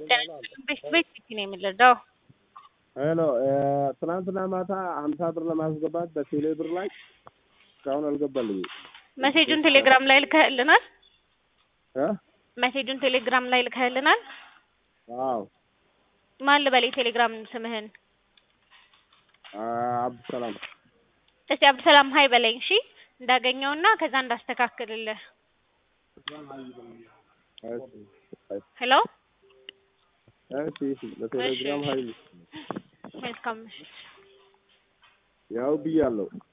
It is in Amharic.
ቤት ቤት ነው የምንረዳው። ሄሎ ትናንትና ማታ ሀምሳ ብር ለማስገባት በቴሌ ብር ላይ እስካሁን አልገባልኝም። መሴጁን ቴሌግራም ላይ ልከህልናል። እ መሴጁን ቴሌግራም ላይ ልከህልናል። አዎ ማን ልበል የቴሌግራም ስምህን? አብዱሰላም እስቲ አብዱሰላም ሀይ በለኝ እሺ፣ እንዳገኘውና ከዛ እንዳስተካክልልህ። ሄሎ እሺ እሺ በቴሌግራም ሀይል መልካም ምሽት። ያው ብያለሁ።